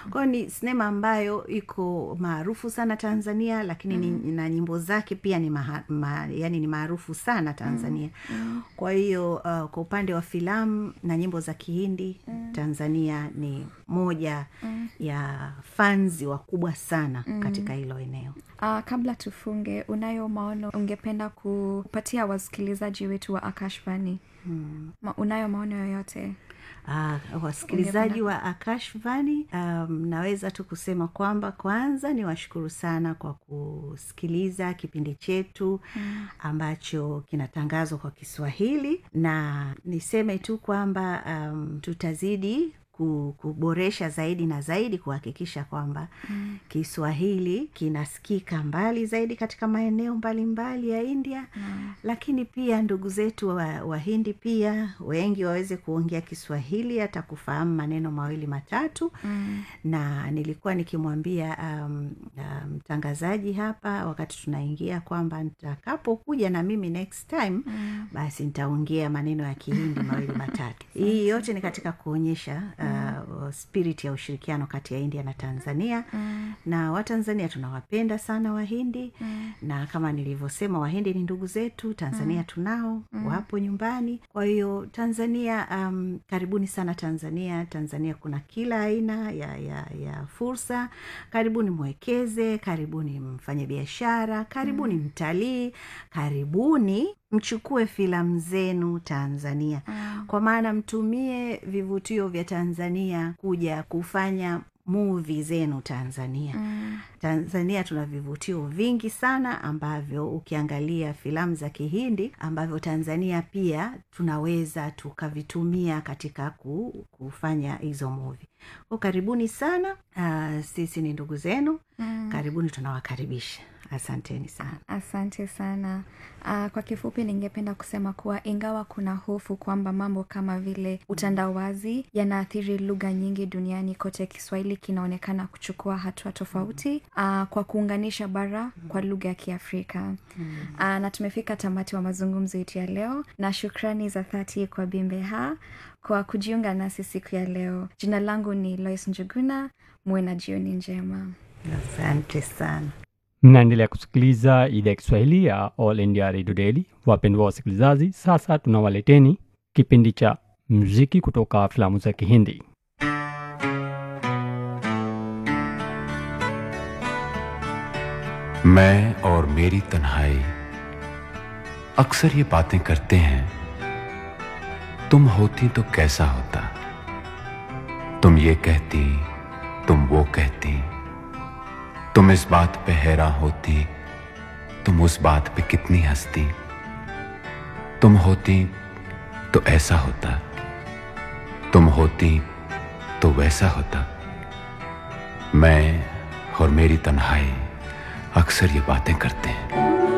kwayo ni sinema ambayo iko maarufu sana tanzania lakini mm. ni, na nyimbo zake pia ni maha, ma, yani ni maarufu sana tanzania mm. kwa hiyo uh, kwa upande wa filamu na nyimbo za kihindi mm. tanzania ni moja mm. ya fanzi wakubwa sana mm. katika hilo eneo Uh, kabla tufunge, unayo maono ungependa kupatia wasikilizaji wetu wa Akashvani? Hmm. Ma, unayo maono yoyote? Uh, wasikilizaji wa akashvani um, naweza tu kusema kwamba kwanza ni washukuru sana kwa kusikiliza kipindi chetu mm. ambacho kinatangazwa kwa kiswahili na niseme tu kwamba um, tutazidi kuboresha zaidi na zaidi kuhakikisha kwamba mm. kiswahili kinasikika mbali zaidi katika maeneo mbalimbali mbali ya india mm. lakini pia ndugu zetu wahindi wa pia wengi waweze kuongea kiswahili hata kufahamu maneno mawili matatu mm. na nilikuwa nikimwambia mtangazaji um, um, hapa wakati tunaingia kwamba nitakapokuja na mimi next time mm. basi nitaongea maneno ya kihindi mawili matatu hii yote ni katika kuonyesha uh, spirit ya ushirikiano kati ya india na tanzania mm. na watanzania tunawapenda sana wahindi mm. na kama nilivyosema wahindi ni ndugu zetu tanzania mm. tunao mm. wapo nyumbani kwa hiyo tanzania um, karibuni sana tanzania tanzania kuna kila aina ya, ya, ya fursa karibuni mwekeze karibuni mfanye biashara karibuni mm. mtalii karibuni mchukue filamu zenu tanzania mm. kwa maana mtumie vivutio vya tanzania kuja kufanya muvi zenu tanzania mm. tanzania tuna vivutio vingi sana ambavyo ukiangalia filamu za kihindi ambavyo tanzania pia tunaweza tukavitumia katika ku, kufanya hizo muvi ko karibuni sana uh, sisi ni ndugu zenu mm. karibuni tunawakaribisha asanteni sana asante sana uh, kwa kifupi ningependa kusema kuwa ingawa kuna hofu kwamba mambo kama vile utandawazi yanaathiri lugha nyingi duniani kote kiswahili kinaonekana kuchukua hatua tofauti uh, kwa kuunganisha bara kwa lugha ya kiafrika uh, na tumefika tamati wa mazungumzo yetu ya leo na shukrani za dhati kwa bimbeha kwa kujiunga nasi siku ya leo jina langu ni lois njuguna muwe na jioni njema asante sana mnaendelea kusikiliza idhaa ya kiswahili ya all india radio daily wapendwa wasikilizaji sasa tunawaleteni kipindi cha muziki kutoka filamu za kihindi मैं और मेरी तन्हाई अक्सर ये बातें करते हैं तुम होती तो कैसा होता तुम ये कहती तुम वो कहती तुम इस बात पे हैरान होती तुम उस बात पे कितनी हंसती तुम होती तो ऐसा होता तुम होती तो वैसा होता मैं और मेरी तन्हाई अक्सर ये बातें करते हैं